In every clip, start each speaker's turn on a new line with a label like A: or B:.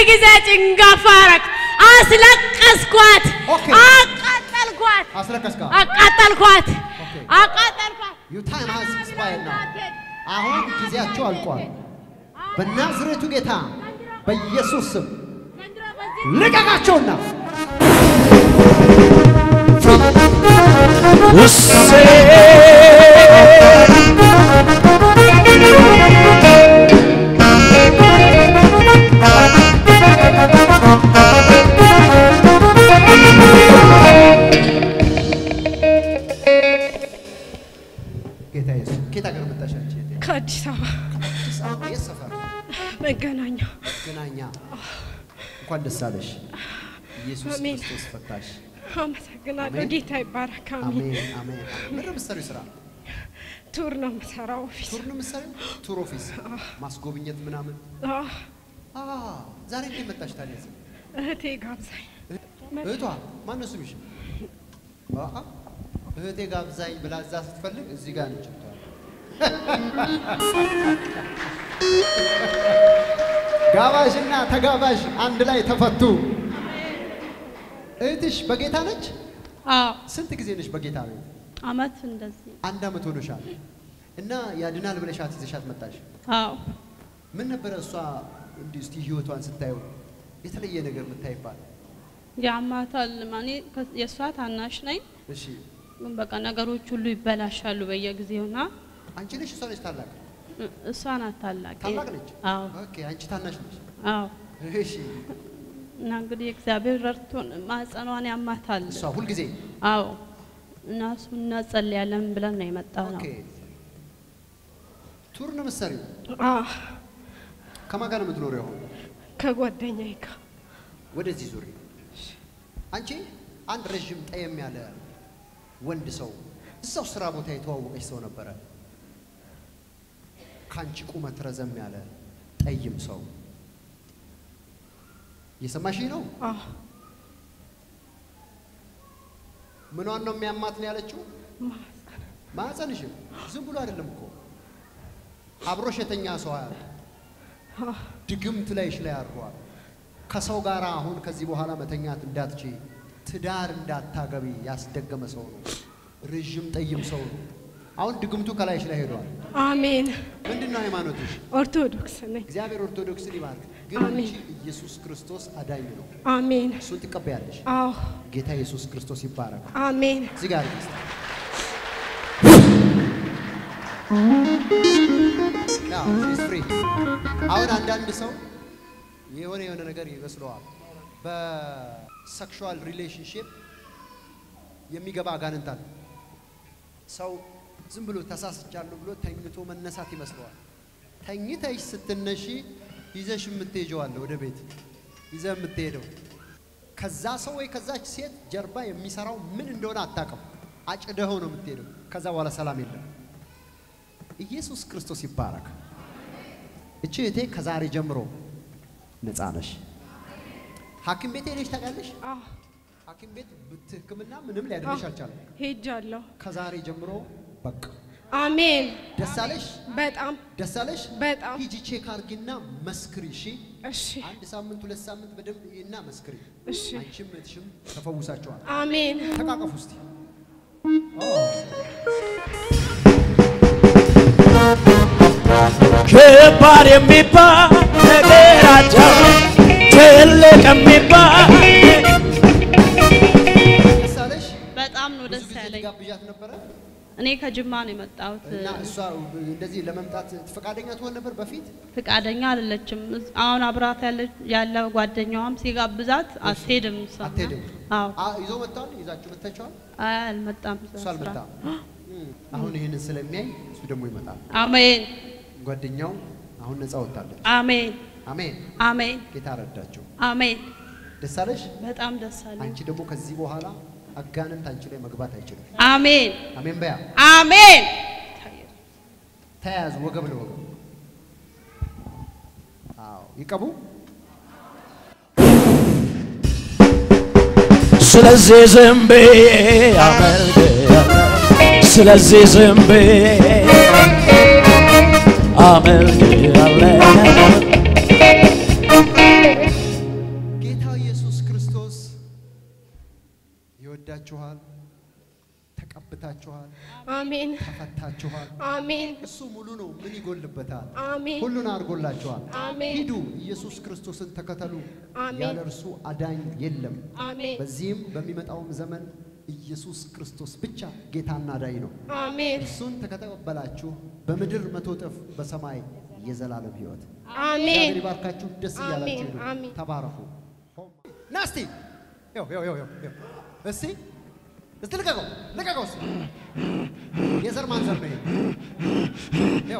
A: ጊዜ ጭንጋፋ አረግ አስለቀስኳት፣
B: ኦኬ።
A: አቃጠልኳት፣
B: አስለቀስካ
A: አቃጠልኳት፣
B: ኦኬ።
A: አቃጠልኳት።
B: ዩ ታይም ሃዝ ኤክስፓየርድ ናው። አሁን ጊዜያቸው አልቋል። በናዝሬቱ ጌታ በኢየሱስ ስም ልቀቃቸውና ጌታ ኢየሱስ ኬት ሀገር መጣሽ አንቺ? እህቴ?
A: ከአዲስ አበባ
B: አዲስ አበባ የት ሰፈር?
A: መገናኛ
B: ገናኛ። እንኳን ደስ አለሽ። ኢየሱስ
A: አሜን።
B: ክርስቶስ ፈታሽ።
A: አመሰግናለሁ።
B: አሜን።
A: ጌታ ይባረክ። አሜን።
B: አሜን አሜን። ምን ነው የምትሰሪው ስራ?
A: ቱር ነው የምሰራው ኦፊስ።
B: ቱር ነው የምትሰሪው? ቱር ኦፊስ ማስጎብኘት ምናምን።
A: አዎ፣
B: አ ዛሬ እንዴት መጣሽ ታዲያ? እዚህ?
A: እህቴ ጋብዛኝ
B: እህቷ ማን ነው ስምሽ? አአ እህቴ ጋብዛኝ ብላ እዛ ስትፈልግ እዚህ ጋር ነች። ጋባዥና ተጋባዥ አንድ ላይ ተፈቱ። እህትሽ በጌታ ነች?
C: አዎ
B: ስንት ጊዜ ነች በጌታ ቤት?
C: አመት እንደዚህ
B: አንድ አመት ሆኖሻል። እና ያድናል ብለሻት ይዘሻት መጣሽ።
C: አዎ
B: ምን ነበረ እሷ እንዲህ እስቲ ህይወቷን ስታየው የተለየ ነገር የምታይባት?
C: ያማታል ማኔ ከ- የእሷ ታናሽ ነኝ
B: እሺ
C: ግን በቃ ነገሮች ሁሉ ይበላሻሉ በየጊዜውና
B: አንቺ ነሽ እሷ ነች ታላቅ?
C: እ- እሷ ናት ታላቅ
B: ታላቅ ነች?
C: አዎ
B: ኦኬ አንቺ ታናሽ ነች።
C: አዎ
B: እሺ
C: እና እንግዲህ እግዚአብሔር ረድቶን ማህፀኗን ያማታል
B: እሷ ሁልጊዜ
C: አዎ እና እሱ እናጸልያለን ብለን ነው የመጣ ነው
B: ኦኬ ቱር ነው የምትሰሪው?
A: አዎ፣
B: ከማን ጋር ነው የምትኖሪው አሁን?
A: ከጓደኛዬ ጋር
B: ወደዚህ ዙሪ። አንቺ አንድ ረዥም ጠየም ያለ ወንድ ሰው እዛው ስራ ቦታ የተዋወቀች ሰው ነበረ። ከአንቺ ቁመት ረዘም ያለ ጠይም ሰው እየሰማሽኝ ነው?
A: አዎ፣
B: ምኗን ነው የሚያማት ነው ያለችው?
A: ማህፀን
B: ማህፀንሽም ዝም ብሎ አይደለም እኮ አብሮሽ የተኛ ሰው አያል
A: አዎ፣
B: ድግምት ላይሽ ላይ አድሯል። ከሰው ጋር አሁን ከዚህ በኋላ መተኛት እንዳትቺ ትዳር እንዳታገቢ ያስደገመ ሰው ነው። ረዥም ጠይም ሰው ነው። አሁን ድግምቱ ከላይሽ ላይ ሄዷል።
A: አሜን።
B: ምንድን ነው ሃይማኖትሽ?
A: ኦርቶዶክስ ነኝ።
B: እግዚአብሔር ኦርቶዶክስን ይባርክ። ግን
A: አሜን።
B: አንቺ ኢየሱስ ክርስቶስ አዳኝ ነው።
A: አሜን።
B: እሱን ትቀበያለሽ።
A: አዎ፣
B: ጌታ ኢየሱስ ክርስቶስ ይባረክ።
A: አሜን።
B: እዚህ ጋር እስቲ ያው she's free። አሁን አንዳንድ ሰው የሆነ የሆነ ነገር ይመስለዋል። በሴክሹዋል ሪሌሽንሽፕ የሚገባ አጋንንት አለ። ሰው ዝም ብሎ ተሳስቻለሁ ብሎ ተኝቶ መነሳት ይመስለዋል። ተኝተሽ ስትነሺ ይዘሽ የምትሄጀው አለ ወደ ቤት ይዘህ የምትሄደው ከዛ ሰው ወይ ከዛች ሴት ጀርባ የሚሰራው ምን እንደሆነ አታውቅም። አጭደኸው ነው የምትሄደው። ከዛ በኋላ ሰላም የለም። ኢየሱስ ክርስቶስ ይባረክ። እቺ እህቴ ከዛሬ ጀምሮ ነፃ ነሽ። ሐኪም ቤት ሄደሽ ታውቃለሽ?
A: አዎ፣
B: ሐኪም ቤት ብት ሕክምና ምንም ሊያድንሽ አልቻለም።
A: ሄጃለሁ።
B: ከዛሬ ጀምሮ በቃ
A: አሜን።
B: ደስ አለሽ፣
A: በጣም
B: ደስ አለሽ።
A: በጣም
B: ሂጂ ቼክ አርጊና መስክሪ። እሺ፣
A: እሺ፣
B: አንድ ሳምንት ሁለት ሳምንት በደንብ እና መስክሪ።
A: እሺ።
B: አንቺም እህትሽም ተፈውሳቸዋል።
A: አሜን።
B: ተቃቀፉ እስቲ።
D: ከባድ የሚባል ነገር አጃብ ትልቅ የሚባል
B: ደስ አለሽ።
C: በጣም ነው
B: ብዙ
C: ደስ
B: ጊዜ
C: ያለኝ
B: ልጋብዣት ነበረ
C: እኔ ከጅማ ነው የመጣሁት
B: እና እሷ እንደዚህ ለመምጣት ፈቃደኛ ትሆን ነበር በፊት።
C: ፍቃደኛ አይደለችም አሁን አብራት ያለ- ያለ ጓደኛዋም ሲጋብዛት አትሄድም እሷ እና-
B: አትሄድም።
C: አዎ
B: አ- ይዞ መጥተዋል። ይዛችሁ መጥታችኋል።
C: አይ አልመጣም
B: እሱ አልመጣም። እም፣ አሁን ይህንን ስለሚያይ እሱ ደግሞ ይመጣል።
C: አሜን
B: ጓደኛው አሁን ነፃ ወጣለች።
C: አሜን
B: አሜን።
C: አሜን
B: ጌታ ረዳቸው።
C: አሜን
B: ደስ አለሽ።
C: በጣም ደስ አለኝ
B: አንቺ ደግሞ ከዚህ በኋላ አጋንንት አንቺ ላይ መግባት አይችልም።
C: አሜን
B: አሜን በያ
C: አሜን
B: ተያያዙ ወገብ ለወገብ። አዎ ይቀቡ።
D: ስለዚህ ዝም ብዬ አመልክሃለሁ ስለዚህ ዝም ብዬ አመልክሃለሁ
B: ተወልዳችኋል፣ ተቀብታችኋል፣
A: አሜን
B: ተፈታችኋል።
A: አሜን
B: እሱ ሙሉ ነው። ምን ይጎልበታል?
A: አሜን
B: ሁሉን አድርጎላችኋል።
A: አሜን
B: ሂዱ፣ ኢየሱስ ክርስቶስን ተከተሉ።
A: አሜን።
B: ያለ እርሱ አዳኝ የለም።
A: አሜን
B: በዚህም በሚመጣውም ዘመን ኢየሱስ ክርስቶስ ብቻ ጌታና አዳኝ ነው።
A: አሜን
B: እርሱን ተከተቀበላችሁ በምድር መቶ እጥፍ በሰማይ የዘላለም ሕይወት
A: አሜን
B: እግዚአብሔር ይባርካችሁ። ደስ
A: አሜን፣
B: እያላችሁ ሂዱ።
A: አሜን።
B: ተባረኩ። ና እስቲ ይኸው ይኸው ይኸው ይኸው ይኸው። እስቲ እስቲ ልቀቀው ልቀቀው እስቲ የዘር ማንዘር ነው ይሄ። ይኸው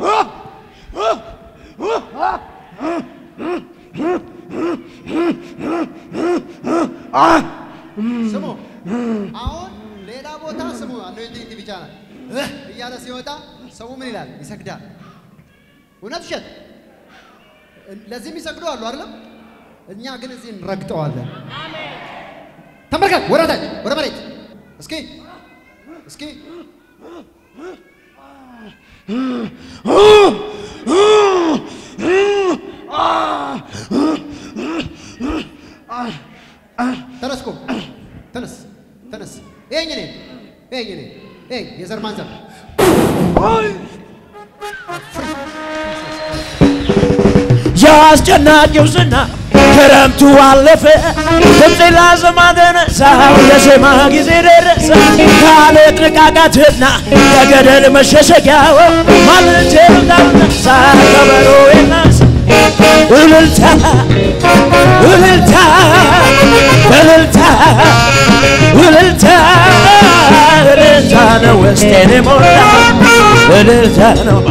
B: ስሙ አሁን ሌላ ቦታ ስሙ አኖይንቲንግ ቲቪ ቻናል እህ እያለ ሲወጣ ሰው ምን ይላል? ይሰግዳል። እውነት ውሸት? ለዚህ የሚሰግዱ አሉ አይደለም? እኛ ግን እዚህ እንረግጠዋለን። ተመልከት፣ ወደ ታች ወደ መሬት እስኪ እስኪ ተነስ ቁም፣ ተነስ ተነስ። ይሄኝ እኔ ይሄኝ እኔ ይሄኝ የዘር ማንዘር
D: የአስጨናቂው ዝና ክረምቱ አለፈ፣ ድምፄ ላሰማ ተነሳሁ፣ የዜማ ጊዜ ደረሰ። ካለ ጥቃቃትና ከገደል መሸሸጊያው ማልጄ ልታነሳ ከበሮ የናስ እልልታ እልልታ እልልታ እልልታ እልልታ ነው ውስጤን የሞላ እልልታ ነው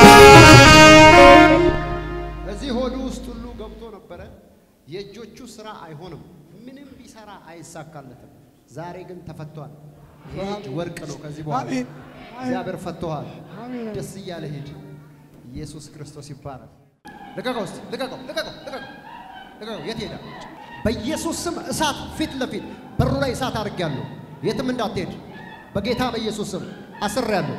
B: እዚህ ሆዱ ውስጥ ሁሉ ገብቶ ነበረ። የእጆቹ ስራ አይሆንም፣ ምንም ቢሰራ አይሳካለትም። ዛሬ ግን ተፈቷል። ይሄ እጅ ወርቅ ነው። ከዚህ በኋላ እግዚአብሔር ፈቶሃል። ደስ እያለ ሂድ። ኢየሱስ ክርስቶስ ይባረክ። ልቀቀው እስቲ ልቀቀው፣ ልቀቀው፣ ልቀቀው፣ ልቀቀው። የት ሄደ? በኢየሱስ ስም እሳት ፊት ለፊት በሩ ላይ እሳት አድርጌያለሁ። የትም እንዳትሄድ በጌታ በኢየሱስ ስም አስሬያለሁ።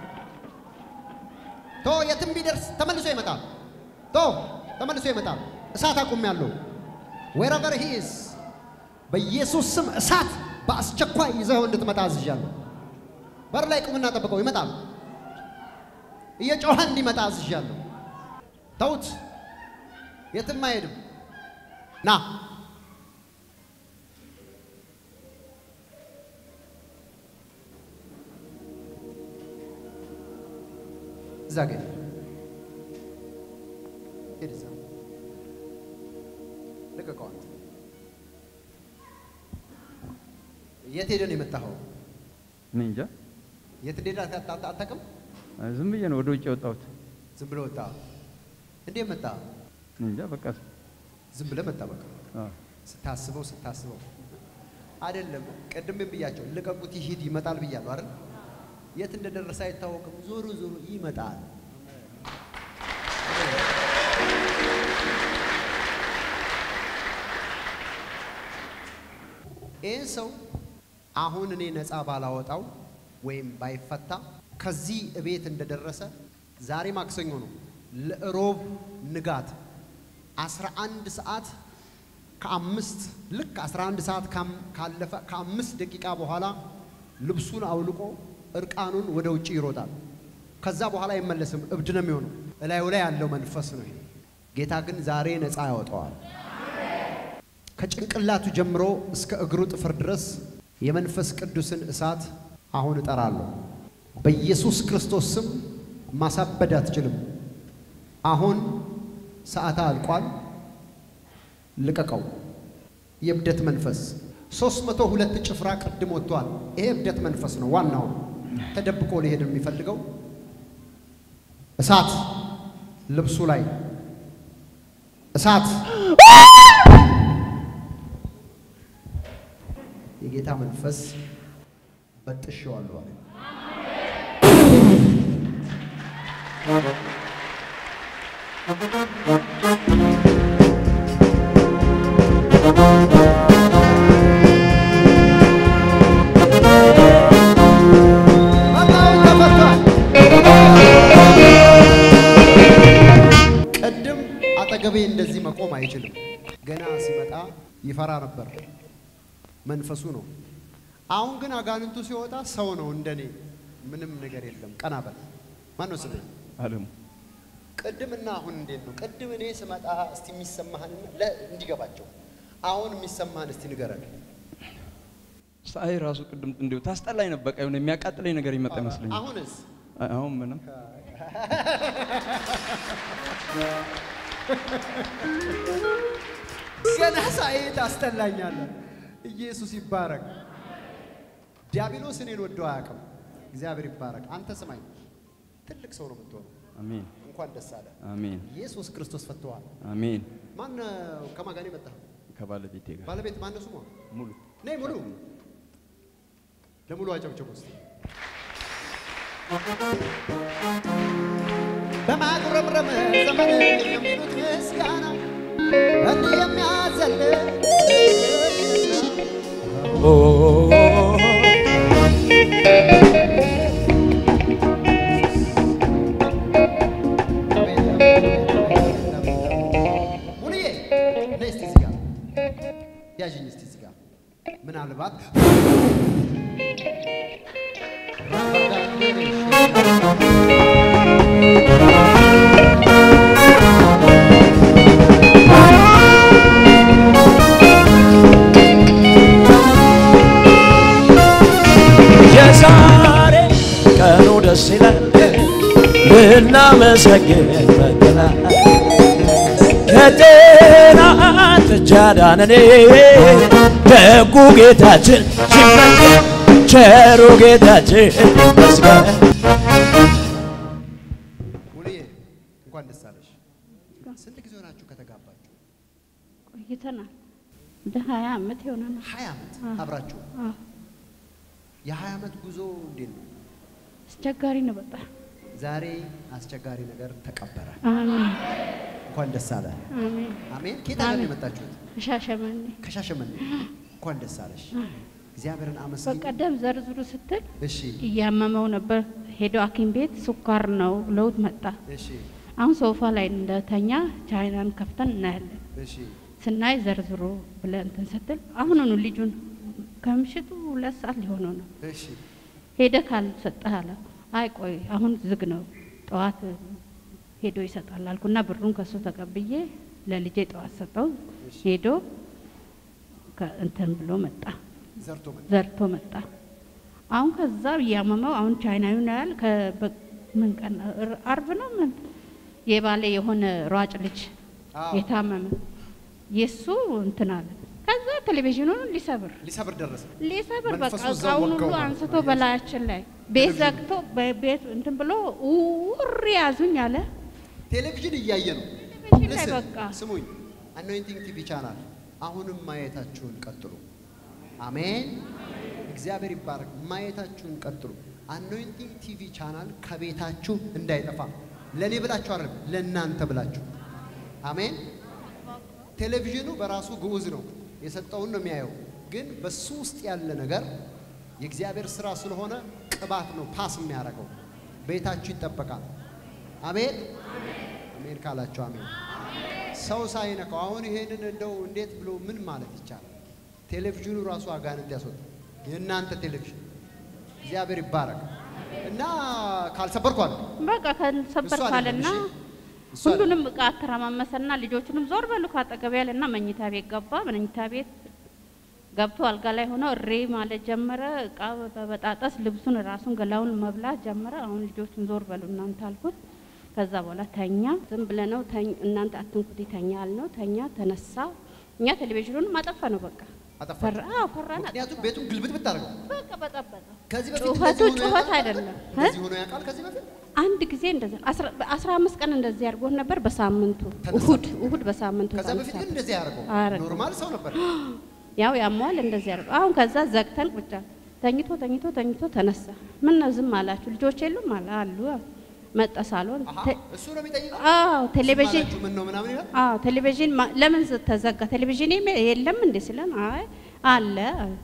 B: ቶ የትም ቢደርስ ተመልሶ ይመጣል። ቶ ተመልሶ ይመጣል። እሳት አቁሜያለሁ። ዌረቨር ሂ ኢዝ በኢየሱስ ስም እሳት በአስቸኳይ ይዘው እንድትመጣ አዝዣለሁ። በር ላይ ቁምና ጠብቀው፣ ይመጣል። እየጮኸ እንዲመጣ አዝዣለሁ። ተውት፣ የትም አይሄድም። ና እዛ ጋ ሂድ። ሂድ እዛ ልቀቀው። አንተ የት ሄደህ ነው የመጣኸው?
E: እኔ እንጃ
B: የት እንደሄደ አታ- አታ- አታውቅም?
E: ዝም ብዬ ነው ወደ ውጭ የወጣሁት።
B: ዝም ብለህ ወጣ። እንዴት መጣ?
E: እኔ እንጃ በቃ
B: ዝም ብለህ መጣ። በቃ
E: አዎ።
B: ስታስበው ስታስበው አይደለም። ቅድም ብያቸው ልቀቁት ይሂድ ይመጣል ብያለሁ አይደል? የት እንደደረሰ አይታወቅም። ዞሮ ዞሮ ይመጣል። ይህን ሰው አሁን እኔ ነፃ ባላወጣው ወይም ባይፈታ ከዚህ እቤት እንደደረሰ ዛሬ ማክሰኞ ነው። ለሮብ ንጋት 11 ሰዓት ከአምስት ልክ 11 ሰዓት ካም- ካለፈ ከአምስት ደቂቃ በኋላ ልብሱን አውልቆ እርቃኑን ወደ ውጭ ይሮጣል። ከዛ በኋላ አይመለስም። እብድ ነው የሚሆነው። እላዩ ላይ ያለው መንፈስ ነው ይሄ። ጌታ ግን ዛሬ ነፃ ያወጣዋል። ከጭንቅላቱ ጀምሮ እስከ እግሩ ጥፍር ድረስ የመንፈስ ቅዱስን እሳት አሁን እጠራለሁ። በኢየሱስ ክርስቶስ ስም ማሳበድ አትችልም። አሁን ሰዓታ አልቋል። ልቀቀው። የእብደት መንፈስ ሶስት መቶ ሁለት ጭፍራ ቅድም ወጥቷል። ይሄ እብደት መንፈስ ነው። ዋናው ተደብቆ ሊሄድ የሚፈልገው እሳት ልብሱ ላይ እሳት የጌታ መንፈስ በጥሼዋለሁ አለ። በጣም ተፈቷል። ቅድም አጠገቤ እንደዚህ መቆም አይችልም። ገና ሲመጣ ይፈራ ነበር። መንፈሱ ነው። አሁን ግን አጋንንቱ ሲወጣ ሰው ነው እንደኔ፣ ምንም ነገር የለም። ቀና በል። ማን ነው ስምህ?
E: አለሙ
B: ቅድምና አሁን እንዴት ነው? ቅድም እኔ ስመጣ እስቲ የሚሰማህን ለ- እንዲገባቸው አሁን የሚሰማህን እስቲ ንገረን።
E: ሳይ ራሱ ቅድም እንዲሁ ታስጠላኝ ነበር። በቃ የሆነ የሚያቃጥለኝ ነገር ይመጣ ይመስለኛል።
B: አሁንስ
E: አሁን ምንም
B: ገና ሳይ ታስጠላኛለህ። ኢየሱስ ይባረክ። ዲያብሎስ እኔን ወዶ አያውቅም። እግዚአብሔር ይባረክ። አንተ ስማኝ፣ ትልቅ ሰው ነው የምትሆነው።
E: አሜን
B: እንኳን ደስ አለ።
E: አሜን
B: ኢየሱስ ክርስቶስ ፈትተዋል።
E: አሜን።
B: ማን ከማን ጋር ነው የመጣኸው?
E: ከባለቤቴ ጋር
B: ባለቤት ማን ነው ስሟ?
E: ሙሉ
B: ነይ ሙሉ ለሙሉ አጨብጭቡ እስቲ። በማጉረምረም ዘመን የሚሉት ምስጋና እንዲህ የሚያዘል ሙሉዬ ነይ እስቲ እዚህ ጋር ያዥኝ እስቲ እዚህ ጋር ምናልባት
D: የዛሬ ቀኑ ደስ ይላል ልናመሰግን መጥተናል። ከጤና ጥጃ ዳነን ደጉ ጌታችን ሲመስገን ቸሩ ጌታችን ይመስገን።
B: ሙሉዬ እንኳን ደስ አለሽ። ስንት ጊዜ ሆናችሁ ከተጋባችሁ?
C: ቆይተናል። ወደ ሀያ ዓመት ይሆነናል።
B: ሀያ ዓመት አብራችሁ።
C: አዎ።
B: የሀያ ዓመት ጉዞ እንዴት ነው?
C: አስቸጋሪ ነው በጣም።
B: ዛሬ አስቸጋሪ ነገር ተቀበረ።
C: አሜን
B: እንኳን ደስ አለ።
C: አሜን።
B: አሜን። ከየት ሀገር ነው
C: አሜን።
B: የመጣችሁት?
C: ሻሸመኔ
B: ከሻሸመኔ። እንኳን ደስ አለሽ። እግዚአብሔርን አመስግኝ።
C: በቀደም ዘርዝሩ ስትል
B: እሺ፣
C: እያመመው ነበር። ሄዶ ሐኪም ቤት ስኳር ነው ብለውት መጣ።
B: እሺ፣
C: አሁን ሶፋ ላይ እንደተኛ ቻይናን ከፍተን እናያለን።
B: እሺ።
C: ስናይ ዘርዝሮ ብለን እንትን ስትል አሁኑኑ ልጁን ከምሽቱ ሁለት ሰዓት ሊሆነው ነው
B: እሺ፣
C: ሄደ ካልሰጠህ አለ። አይ ቆይ አሁን ዝግ ነው ጠዋት ሄዶ ይሰጣል አልኩና ብሩን ከሱ ተቀብዬ ለልጄ ጠዋት ሰጠው። ሄዶ ከ- እንትን ብሎ መጣ
B: ዘርቶ መጣ።
C: ዘርቶ መጣ። አሁን ከዛ እያመመው አሁን ቻይናዊ ነው ያል ከበ- ምን ቀን ር- አርብ ነው ምን የባሌ የሆነ ሯጭ ልጅ
B: አዎ።
C: የታመመ የሱ እንትን አለ። ከዛ ቴሌቪዥኑን ሊሰብር
B: ሊሰብር ደረሰ።
C: ሊሰብር በቃ
B: መንፈሱ እዛው
C: እቃውን
B: ወጋው
C: ሁሉ
B: ማለት
C: አንስቶ
B: ነው።
C: በላያችን ላይ ቤት ዘግቶ በቤት እንትን ብሎ ውር ያዙኝ አለ።
B: ቴሌቪዥን እያየ ነው።
C: ቴሌቪዥን ላይ
B: Listen፣
C: በቃ
B: ስሙኝ፣ አኖይንቲንግ ቲቪ ቻናል አሁንም ማየታችሁን ቀጥሉ። አሜን። እግዚአብሔር ይባረክ። ማየታችሁን ቀጥሉ። አኖይንቲንግ ቲቪ ቻናል ከቤታችሁ እንዳይጠፋ ለእኔ ብላችሁ አይደለም፣ ለእናንተ ብላችሁ። አሜን። ቴሌቪዥኑ በራሱ ግዑዝ ነው፣ የሰጠውን ነው የሚያየው። ግን በሱ ውስጥ ያለ ነገር የእግዚአብሔር ስራ ስለሆነ ቅባት ነው ፓስ የሚያደርገው። ቤታችሁ ይጠበቃል። አሜን አሜን ካላችሁ አሜን። ሰው ሳይነካው አሁን ይሄንን እንደው እንዴት ብሎ ምን ማለት ይቻላል? ቴሌቪዥኑ ራሱ አጋንንት ያስወጣ የእናንተ ቴሌቪዥን እግዚአብሔር ይባረክ እና ካልሰበርኩ አለ
C: በቃ ከሰበር
B: እሱ አይደለም፣
C: ካለና
B: እሺ? እሱ አይደለም።
C: ሁሉንም እቃ አተረማመሰና ልጆቹንም ዞር በሉ ካጠገብ ያለና መኝታ ቤት ገባ። መኝታ ቤት ገብቶ አልጋ ላይ ሆኖ እሬ ማለት ጀመረ። እቃ በበጣጠስ ልብሱን ራሱን ገላውን መብላት ጀመረ። አሁን ልጆቹን ዞር በሉ እናንተ አልኩት። ከዛ በኋላ ተኛ። ዝም ብለነው ተኝ- እናንተ አትንኩት ተኛ አልነው። ተኛ፣ ተነሳ። እኛ ቴሌቪዥኑን ማጠፋ ነው በቃ
B: አጠፋችሁ?
C: ፈራ አዎ፣ ፈራን።
B: ምክንያቱም ቤቱን ግልብጥ ብታደርገው
C: በቃ በጠበጠ።
B: ከዚህ በፊት
C: ጩኸቱ
B: እንደዚህ ሆኖ
C: ጩኸት
B: ያውቃል?
C: አይደለም እ?
B: እንደዚህ ሆኖ ያውቃል ከዚህ በፊት
C: አንድ ጊዜ እንደዚህ አስራ በአስራ አምስት ቀን እንደዚህ አድርጎን ነበር። በሳምንቱ
B: ተነሳ።
C: እሁድ እሁድ በሳምንቱ
B: ከዛ በፊት ግን
C: ተነሳ።
B: እንደዚህ ያደርገው
C: አያደርገው።
B: ኖርማል ሰው ነበር።
C: ያው ያሟል እንደዚህ አድርገው አሁን ከዛ ዘግተን ቁጭ አልን። ተኝቶ ተኝቶ ተኝቶ ተነሳ። ምን ነው ዝም አላችሁ? ልጆች የሉም አለ አሉ። መጣ ሳሎን
B: አሃ
C: ተ-
B: እሱ ነው የሚጠይቀው።
C: አዎ ቴሌቪዥን
B: ዝም አላችሁ ምን ነው ምናምን ይላል።
C: አዎ ቴሌቪዥን ማ- ለምን ዝ- ተዘጋ? ቴሌቪዥን የሚ- የለም እንዴ ስለን አይ አለ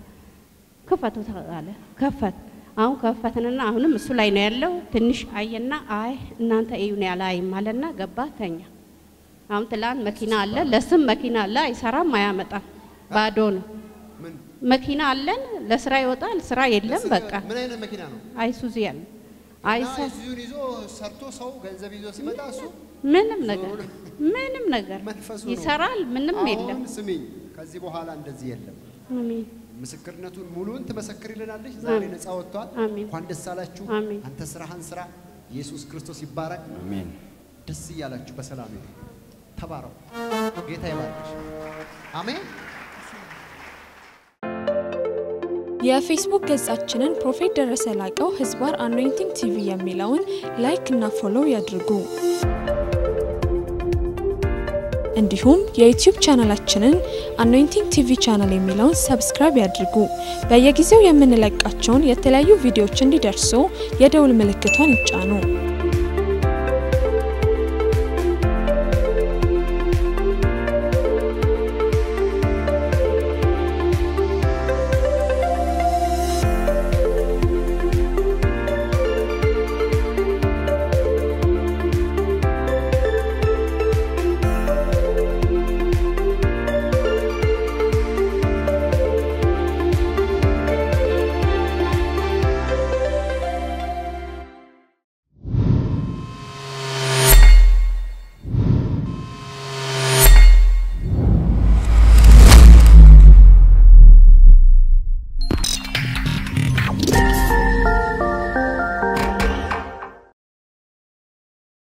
C: ክፈቱት አለ። ከፈት አሁን ከፈትንና አሁንም እሱ ላይ ነው ያለው። ትንሽ አየና አይ እናንተ እዩን ያላይም አለና ገባ ተኛ። አሁን ትላንት መኪና አለ ለስም መኪና አለ አይሰራም፣ አያመጣም፣ ባዶ ነው።
B: ምን
C: መኪና አለን፣ ለስራ ይወጣል፣ ስራ የለም። በቃ
B: ምን አይነት መኪና ነው?
C: አይሱዚ ያለ
B: እና
C: አይሰ
B: እዚሁን ይዞ ሰርቶ ሰው ገንዘብ ይዞ ሲመጣ እሱ
C: ምንም ነገር ምንም ነገር
B: መንፈሱ ነው።
C: ይሰራል፣ ምንም የለም።
B: አሁን ስሚኝ፣ ከዚህ በኋላ እንደዚህ የለም።
C: አሜን
B: ምስክርነቱን ሙሉን ትመሰክርልናለች። ዛሬ ነፃ ወጥቷል።
C: አሜን።
B: እንኳን ደስ አላችሁ።
C: አሜን።
B: አንተ ስራህን ስራ። ኢየሱስ ክርስቶስ ይባረክ።
E: አሜን።
B: ደስ እያላችሁ በሰላም ሄዱ። ተባረው። ጌታ ይባርክሽ። አሜን።
F: የፌስቡክ ገጻችንን ፕሮፌት ደረሰ ላቀው ህዝባር አኖይንቲንግ ቲቪ የሚለውን ላይክ እና ፎሎው ያድርጉ። እንዲሁም የዩቲዩብ ቻናላችንን አኖይንቲንግ ቲቪ ቻናል የሚለውን ሰብስክራይብ ያድርጉ። በየጊዜው የምንለቃቸውን የተለያዩ ቪዲዮዎች እንዲደርሱ የደውል ምልክቷን ይጫኑ።